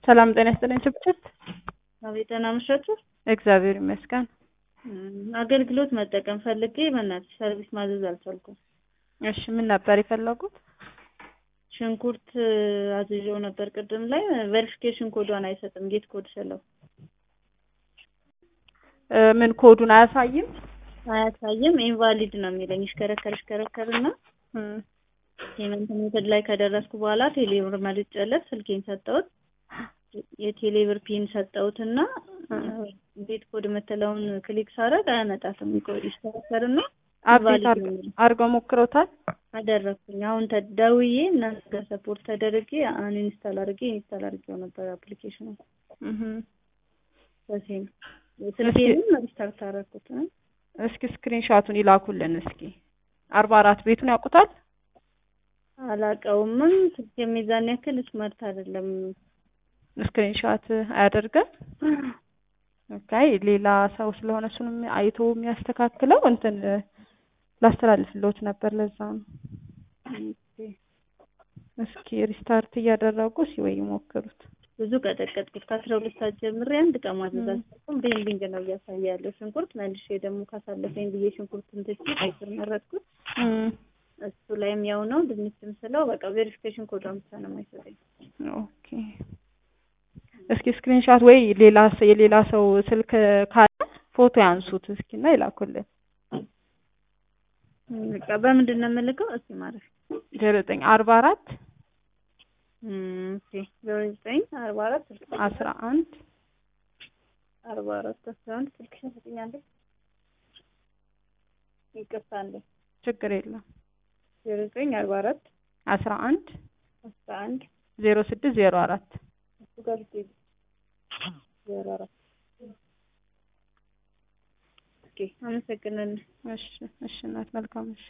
ሰላም ጤና ይስጥልኝ ችብችብ። አቤት ደህና መሻችሁ። እግዚአብሔር ይመስገን። አገልግሎት መጠቀም ፈልጌ በእናትሽ ሰርቪስ ማዘዝ አልቻልኩም። እሺ ምን ነበር የፈለጉት? ሽንኩርት አዝዤው ነበር ቅድም ላይ ቬሪፊኬሽን ኮዷን አይሰጥም። ጌት ኮድ ስለው እ ምን ኮዱን አያሳይም? አያሳይም። ኢንቫሊድ ነው የሚለኝ። ይሽከረከር ይሽከረከርና እም፣ ፔመንት ሜተድ ላይ ከደረስኩ በኋላ ቴሌብር መልጬለት ስልኬን ሰጠሁት። የቴሌብር ፒን ሰጠሁትና ቤት ኮድ የምትለውን ክሊክ ሳደርግ አያመጣትም። ይቆይ ይሽከረከርና አፕዴት ኢንቫሊድ ነው የሚለው። አድርገው ሞክረውታል? አደረኩኝ። አሁን ተደውዬ እናንተ ጋር ሰፖርት ተደርጌ አንኢንስታል አድርጌ ኢንስታል አድርጌው ነበር አፕሊኬሽኑ እህ በሴም ስልኬንም ሪስታርት አደረኩት። እ? እስኪ ስክሪንሻቱን ይላኩልን እስኪ። አርባ አራት ቤቱን ያውቁታል? አላቀውምም ስልክ የሚዛን ያክል ስማርት አይደለም። ስክሪንሻት አያደርግም? ኦኬ ሌላ ሰው ስለሆነ እሱንም አይቶ የሚያስተካክለው እንትን ላስተላልፍልዎት ነበር ለዛ ነው። እስኪ ሪስታርት እያደረጉ ሲ ወይ ይሞክሩት። ብዙ ቀጠቀጥኩት ከአስራ ሁለት ሰዓት ጀምሬ አንድ ቀን ማዘዝ አልቻልኩም። ቤንዲንግ ነው እያሳየ ያለው ሽንኩርት። መልሼ ደግሞ ካሳለፈኝ ብዬ ሽንኩርትን ትቼ ቀይ ስር መረጥኩት። እም፣ እሱ ላይም ያው ነው ድንችም ስለው በቃ ቬሪፊኬሽን ኮዷን ብቻ ነው የማይሰጠኝ። ኦኬ እስኪ ስክሪንሻት ወይ ሌላ ሰ- የሌላ ሰው ስልክ ካለ ፎቶ ያንሱት እስኪ እና ይላኩልን። በቃ በምንድን ነው የምልከው? እስኪ ማረፍ ዜሮ ዘጠኝ አርባ አራት ኦኬ ዜሮ ዘጠኝ አርባ አራት ስልክ አስራ አንድ አርባ አራት አስራ አንድ ስልክሽን ስጥኝ አንዴ። ይቅርታ አንዴ ችግር የለም ዜሮ ዘጠኝ አርባ አራት አስራ አንድ አስራ አንድ ዜሮ ስድስት ዜሮ አራት እሱ ጋር ብትሄጂ ዜሮ አራት ኦኬ አመሰግናለሁ። እሺ እሺ እናት መልካም እሺ